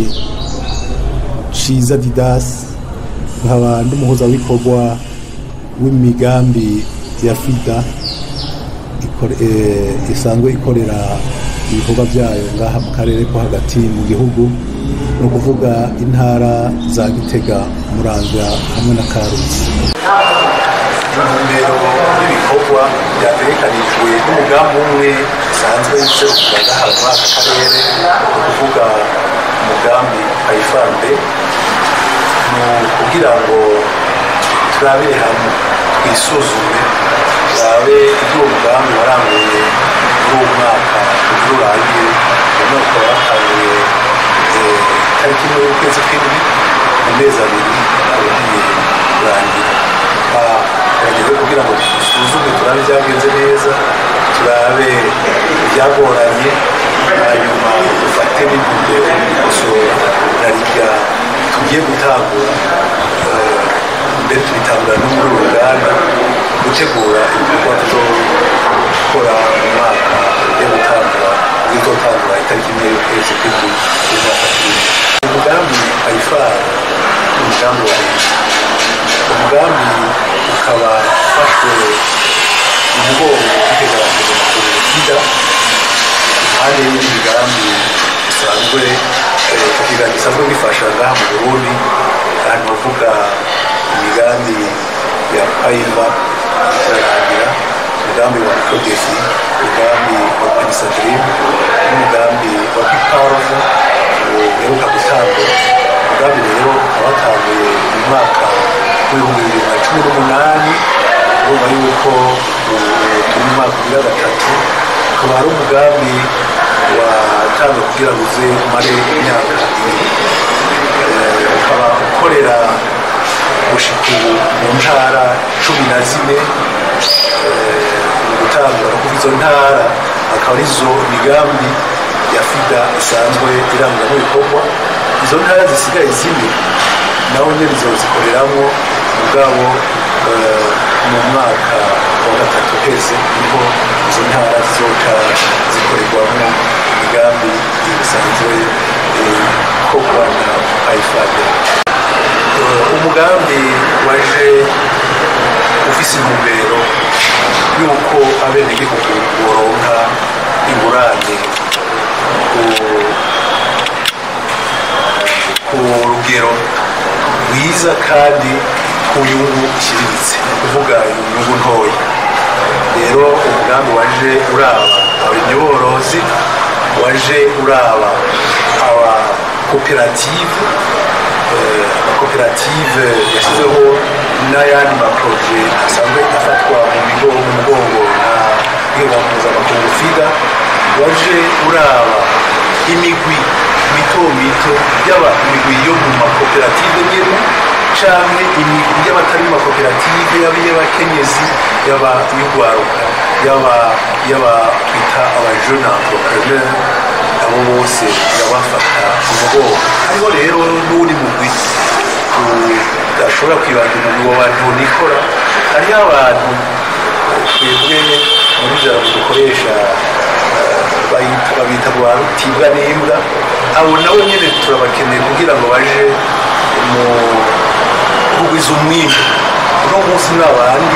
ciza didas nkaba ndi umuhuzabikorwa w'imigambi ya fida ikore- eh, isanzwe ikorera ibikorwa byayo ngaha mu karere ko hagati mu gihugu ni ukuvuga intara za gitega muramvya hamwe na karusi intumbero y'ibikorwa byategekanijwe n'umugambi umwe usanzwe userukira ngaha muri aka karere ni ukuvuga umugambi ayifande ni ukugira ngo turabire hamwe twisuzume turabe ibyo uwo mugambi waranguye muri uwo mwaka kugira urangire uwo mwaka watanguye eh, tariki imwe y'ukwezi kw'indwi mu mezi abiri ugiye kurangira turageze kugira ngo dusuzume turabe ibyagenze neza turabe ibyagoranye hanyuma dufate n'intumbero yo gukosora naribya tugiye gutangura eh, mbere tubitangura no muri uru ruganda gutegura ibikorwa tuzokora mu mwaka ugiye gutangura uzotangura itariki imwe y'ukwezi kw'indwi y'umwaka turimo umugambi ayifara ni umugambi wa leta umugambi ukaba ufashwe umugongo w'iteganyagihe makuru sida impande y'indi migambi isanzwe eh, kugira gisanzwe gifasha ngaha mu burundi ahantu bavuga imigambi ya payima irarangira umugambi wa prodefi umugambi wa penisadrim n'umugambi wa piparovo uheruka gutangwa umugambi rero ukaba watanguye mu mwaka w'ibihumbi bibiri na cumi n'umunani urumva yuko ubu turi mu mwaka ugira gatatu ukaba ari umugambi watanzwe kugira ngo uze umare imyaka ibiri Eh, ukaba ukorera gushika ubu mu ntara cumi na zine eh, mu gutangura no kuva izo ntara akaba arizo migambi ya fida isanzwe irangwa n'ibikorwa izo ntara zisigaye zine nawe nyine zikoreramo mugabo eh, mu mwaka wa gatatu uheze niho izo ntara zizoca zikorerwamo imigambi isanzwe eh, ikorwa na ayifade umugambi waje ufise intumbero y'uko abenegihugu boronka ingurane ku- ku rugero rwiza kandi ku nyungu iciriritse ni ukuvuga inyungu ntoya rero umugambi waje uraba abarimyi borozi waje uraba abakoperative eh, amakoperative yashyizeho n'ayandi maproje asanzwe afatwa mu bigo mu mugongo na rwego mpuzamakungu fida waje uraba imigwi mito mito yaba imigwi yo mu makoperative nyine canke imigwi y'abatari mu makoperative yaba iy'abakenyezi yaba iy'urwaruka yaba yaba twita abajene entrepreneur abo bose yabafata ku mugongo hariho rero n'uwundi mugwi udashobora kwibanda umugwi w'abantu nikora hariho abantu twebwe muri jambo dukoresha bayita babita rwa rutibwa n'imbwa abo nabo nyine turabakeneye kugira ngo baje mu kugwiza umwimbu uno munsi n'abandi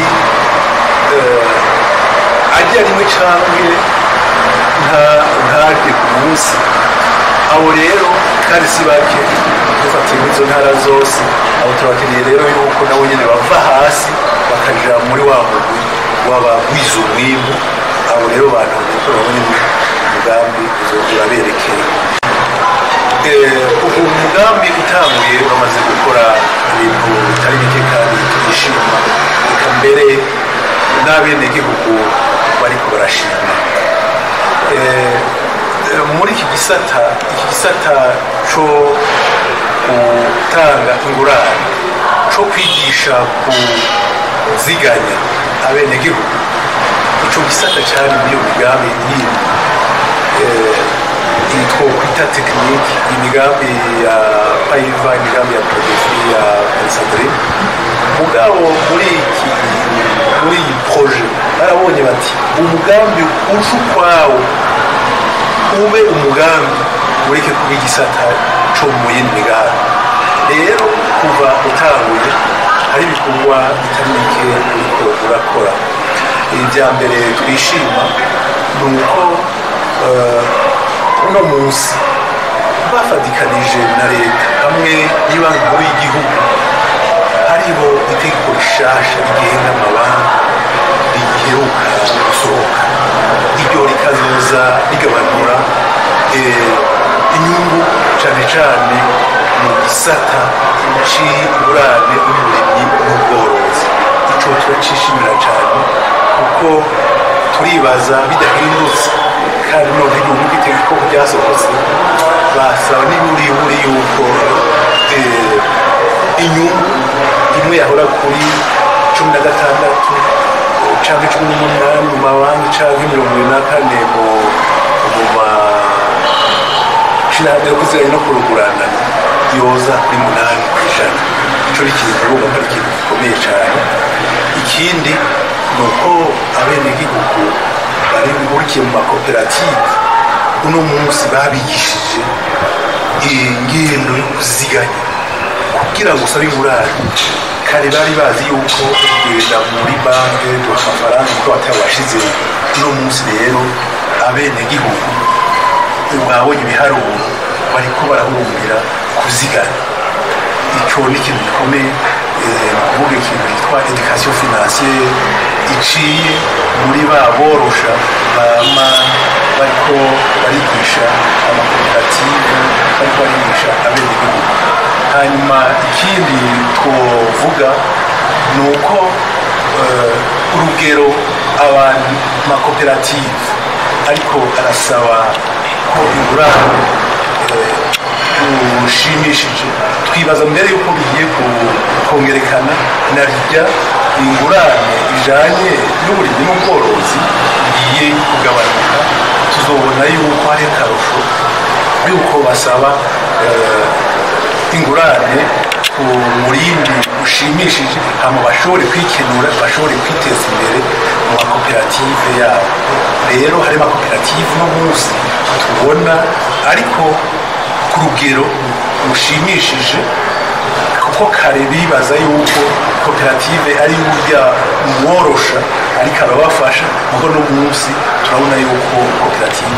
ajya rimwe canke nta- ntarye ku munsi abo rero kandi si bake dufatiye muri izo ntara zose abo turabakeneye rero yuko nabo nyine bava hasi bakaja muri wa mugwi w'abagwiza umwimbu abo rero bantu kuko nabo nyine umugambi uzo- uraberekeye Eh, ubu umugambi utanguye bamaze gukora ibintu bitari bike kandi tugishima reka mbere n'abenegihugu bariko barashima Eh, eh, muri iki gisata iki gisata co gutanga ingurane co kwigisha kuziganya abenegihugu ico gisata cari muri iyo migambi yindi eh, twokwita tekiniki imigambi ya payiva imigambi ya prodefi ya pensadri mugabo muri iki muri iyi proje barabonye bati umugambi uje ukwawo ube umugambi ureke kuba igisata co mu yindi migambi rero kuva utanguye hari ibikorwa bitari bike uriko urakora ibya mbere twishima ni uko uno munsi bafatikanije na leta hamwe n'ibanki nkuru y'igihugu hariho itegeko rishasha rigenga amabanki riheruka gusohoka iryo rikazoza rigabanura inyungu cyane cyane mu gisata c'ingurane n'uburimyi n'ubworozi ico turacishimira cyane kuko turibaza bidahindutse kandi none igihugu itegeko ryasohotse basaba n'iburiburi yuko inyungu imwe yahora kuri cumi na gatandatu canke cumi n'umunani mu mabanki canke mirongo ibiri na kane mu ma shirahamwe yo kuziranye no kurugurana yoza kuri munani ku ijana ico ni ikintu urumva ko ari ikintu gikomeye cane ikindi ni uko abenegihugu bari bihurikiye mu makoperative uno munsi babigishije ingendo yo kuziganya kugira ngo usabe ingurane kare bari bazi yuko kugenda muri banki duha amafaranga kuko batayabashize uno munsi rero abenegihugu mwabonye ibiharuro bariko barahurumbira kuziganya ico ni ikintu gikomeye kuvuga ikintu cyitwa education financiere iciye muri ba borosha bama bariko barigisha amakoperative bariko barigisha abenegihugu hanyuma ikindi twovuga ni uko urugero abantu makoperative ariko arasaba ko ingurane rushimishije twibaza mbere yuko bigiye kongerekana na rya ingurane ijanye n'uburimyi n'ubworozi bigiye kugabanuka tuzobona yuko hari akarusho yuko basaba ingurane ku murindi ushimishije hama bashobore kwikenura bashobore kwiteza imbere mu makoperative yabo rero hari amakoperative no munsi tubona ariko ku rugero rushimishije kuko kare bibaza yuko koperative ari burya umworosha ariko arabafasha kuko no munsi turabona yuko koperative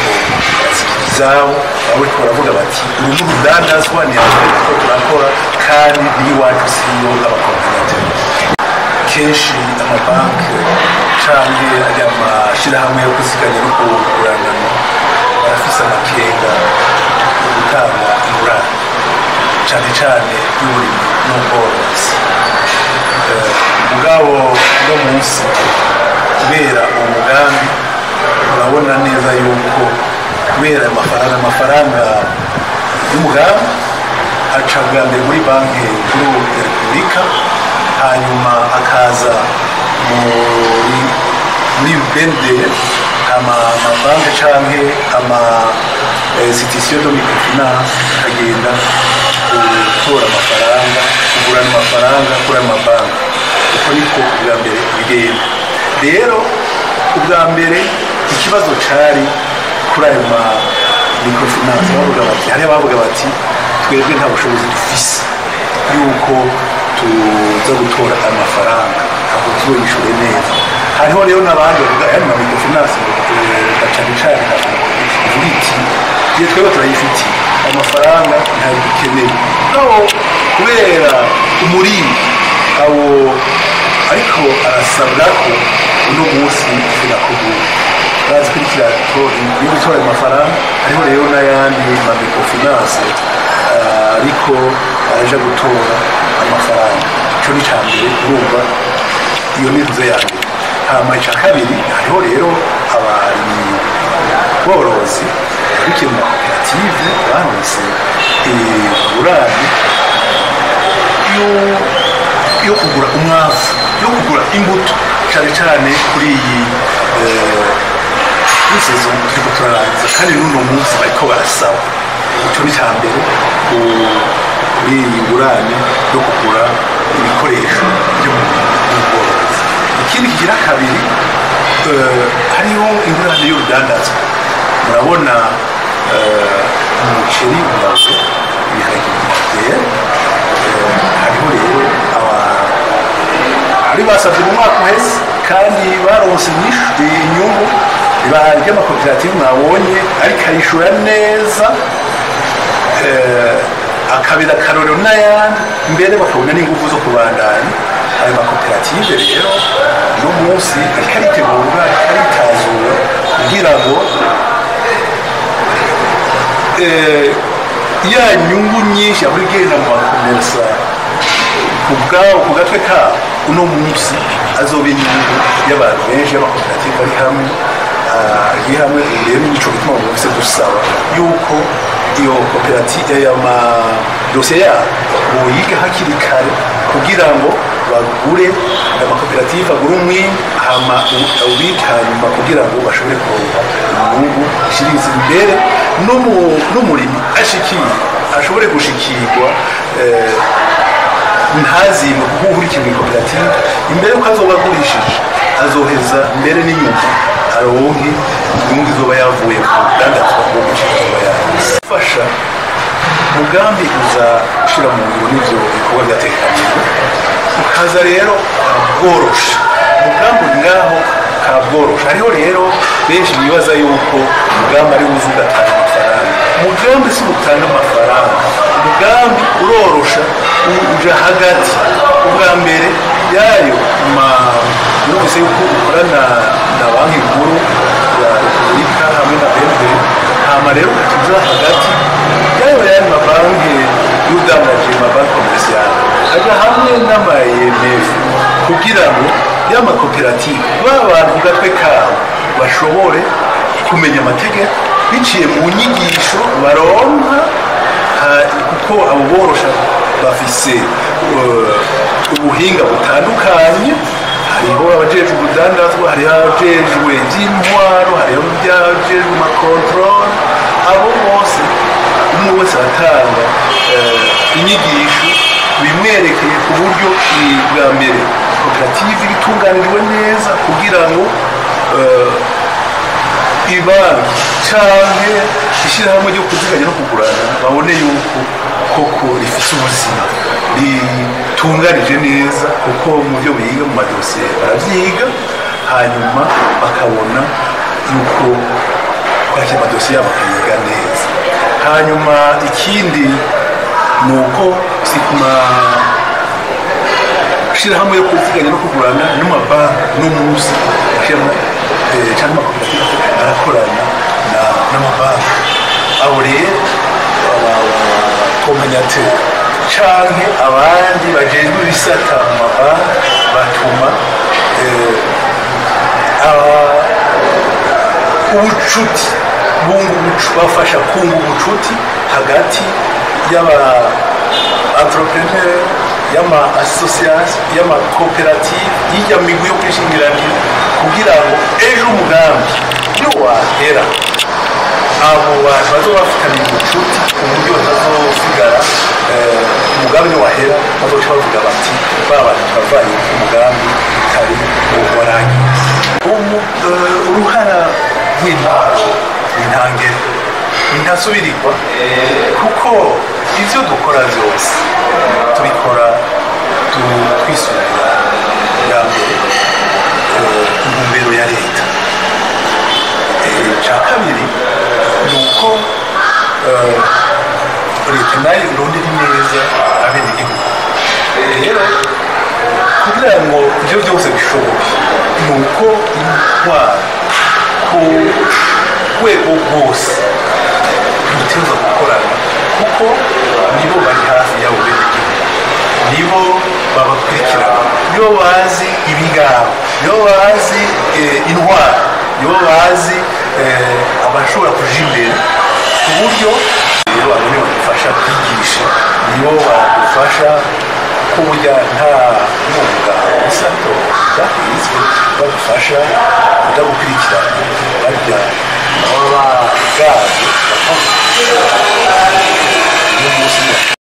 izabo bariko baravuga bati uru ni urudandazwa ni ko turakora kandi n'iwacu siyo abakoperative kenshi amabanki canke ari amashirahamwe yo kuziganya no kuguranana barafise amakenga yo gutanga ingurane cane cane y'uburimyi n'ubworozi mugabo no munsi kubera uwo mugambi urabona neza yuko kubera amafaranga amafaranga y'umugambi aca bwa mbere muri banki nkuru ya repubulika hanyuma akaza muri muri bende amabanki canke ama institution de microfinance akagenda gutora amafaranga kugurana amafaranga kuri ayo mabanki uko niko ubwa mbere bigenda rero ubwa mbere ikibazo cari kuri ayo ma microfinance bavuga bati hariya bavuga bati twebwe nta bushobozi dufise yuko tuza gutora amafaranga ntabwo tuzoyishure neza hariho rero n'abandi bavuga aya ma microfinance gacane cane ivuga iti iyo twebwe turayifitiye amafaranga ntayo dukeneye naho kubera umurindi abo ariko arasabwa ko uno munsi finakugura bazi kuri kirato iyo gutora ayo mafaranga hariho rero n'ayandi ma microfinance ariko araja gutora amafaranga ico ni ca mbere urumva iyo ni inzu ya mbere hama ica kabiri hariho rero abarimyi borozi bikiye mu makoperative baronse ingurane yo kugura umwavu yo kugura imbuto cane cane kuri iyi isezo turiko turarangiza kandi n'uno munsi bariko barasaba ico ni ca mbere kuri iyi ngurane yo kugura ibikoresho byo mu bworozi ikindi kigira kabiri hariho ingurane y'urudandazwa murabona eh, umuceri umaze ibiharage bimaze hariho rero aba- bari basabye mu mwaka uheze kandi baronse inyishu inyungu ibara ry'amakoperative mwabonye ariko ayishura neza eh, akabira akarorero n'ayandi mbere bakabona n'ingufu zo kubandanya ayo makoperative rero uno munsi ariko aritegurwa ariko aritazura kugira ngo eh, ya nyungu nyinshi yahora igenda mu bakomersa ku bwabo ku gatwe kabo uno munsi azoba inyungu y'abantu benshi y'amakoperative ari hamwe ah, ari hamwe rero nico gituma umuntu wese dusaba yuko iyo koperative y'amadosiye yabo boyiga hakiri kare kugira ngo bagure amakoperative agure umwimbu hama ubike hanyuma kugira ngo bashobore kuronka inyungu ishiriza imbere n'umu- n'umurimi ashikiye ashobore gushikirwa eh, ntazimwe kuko uhurikiye mu koperative imbere yuko azoba agurishije azoheza mbere n'inyuma aronke inyungu izoba yavuye ku rudandazwa rwo gushika yafasha umugambi uza ushyira mu ngiro n'ibyo bikorwa byatekanijwe ukaza rero bworosha umugambi uri ngaho kabworosha hariho rero benshi bibaza yuko umugambi ari wuzi ugatanga amafaranga umugambi si utanga amafaranga umugambi urorosha u- uja hagati ubwa mbere yayo ma numvise yuko ukorana na banki nkuru ya repubulika hamwe na bnb hama rero ukatuza hagati yayo yandi mabanki y'udandaje mabanki komerasiyali aja hamwe n'amayemf kugira ngo y'amakoperative ba bantu ku gatwe kabo bashobore kumenya amategeko biciye mu nyigisho baronka ha- kuko abo borosha bafise uh, ubuhinga butandukanye hariho abajejwe ubudandazwa hariho abajejwe iby'intwaro hariho abajejwe amakontorore abo bose umwe wese aratanga eh, inyigisho bimwerekeye ku buryo i- bwa mbere koperative itunganijwe neza kugira ngo eh, ibanki canke ishyirahamwe ryo kuziganya no kugurana babone yuko koko rifite ubuzima ritunganije neza kuko mu byo biga mu madosiye baravyiga hanyuma bakabona yuko kwakira amadosiye yabo bakayiga neza hanyuma ikindi ni uko si ku ma- shirahamwe yo kuziganya no kugurana n'amabanki n'umuzi ashiramo cyangwa amakoperative arakorana na- n'amabanki abo rero abakombinateri canke abandi bajejwe ibisata mu mabanki batuma eh, aba- ubucuti bunga ubucu bafasha kunga ubucuti hagati y'aba entrepreneur y'ama association y'amakoperative y'ijya migwi yo kwishingiranira kugira ngo ejo umugambi iyo wahera abo bantu bazoba bafitanye ubucuti ku buryo batazosigara eh, umugambi niwahera bazoca bavuga bati ba bantu twavanye ku mugambi utari warangiye Umu- eh, uruhara rw'intwaro intangere ntasubirirwa kuko ibyo dukora byose tubikora tu- twisunga bwa mbere eh, intumbero ya leta Eh, icya kabiri ni uko eh, leta nayo irondera neza abenegihugu rero kugira ngo ibyo byose bishoboke ni uko intwaro ku rwego rwose duteza gukorana kuko nibo bari hafi yabo benegihugu nibo babakurikirana nibo bazi ibigabo nibo bazi eh, intwaro nibo bazi eh, abashobora kuja imbere ku buryo rero abo nibo badufasha kwigisha nibo badufasha ko burya nta mwuga isato byahizwe badufasha kudagukurikirana barya baba bagaje